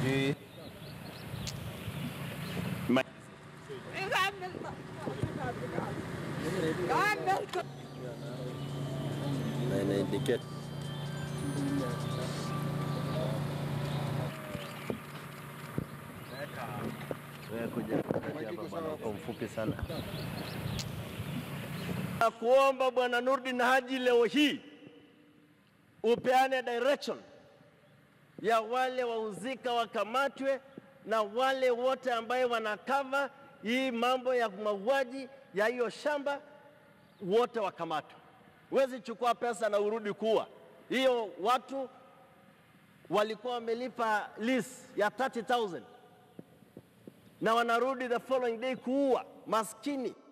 Eh. na ina indicate wewe kuja kukati hapa bwana, uko mfupi sana. na kuomba Bwana Nurdin Haji leo hii upeane direction ya wale wahusika wakamatwe na wale wote ambaye wanakava hii mambo ya mauaji ya hiyo shamba wote wakamatwe. Huwezi chukua pesa na urudi kuwa hiyo. Watu walikuwa wamelipa lease ya 30,000 na wanarudi the following day kuua maskini.